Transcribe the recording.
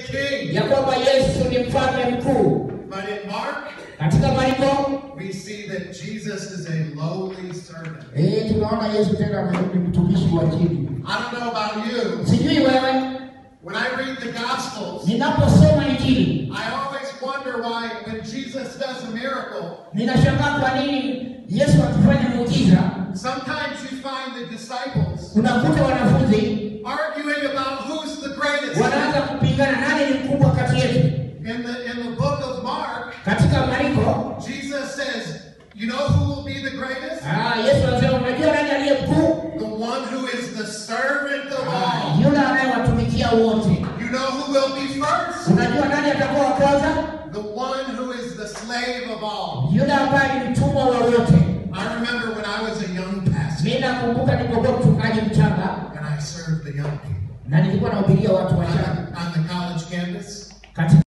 king. ya kwamba Yesu ni mfalme mkuu. But in Mark, Katika Marko we see that Jesus is a lowly servant. eh, tunaona Yesu tena ni mtumishi wa chini. I don't know about you. Sijui wewe, When I read the Gospels, ninaposoma Injili I always wonder why when Jesus does a miracle, ninashangaa kwa nini Yesu akifanya muujiza, sometimes you find the disciples unakuta wanafunzi arguing about who's the greatest. wanaanza kupingana nani ni mkubwa kati yetu. In the in the book of Mark, Katika Marko Jesus says, "You know who will be the greatest? ah, Yesu anasema unajua nani aliye mkuu? The one who is the servant of Ah, all. yule anayewatumikia wote. You know who will be first? Unajua nani atakuwa wa kwanza? The one who is the slave of all." Yule ambaye ni mtumwa wa wote. I remember when I was a young pastor Mimi nakumbuka nilipokuwa mchungaji mchanga and I served the young people na nilikuwa nahubiria watu on, wachanga on the college campus. katika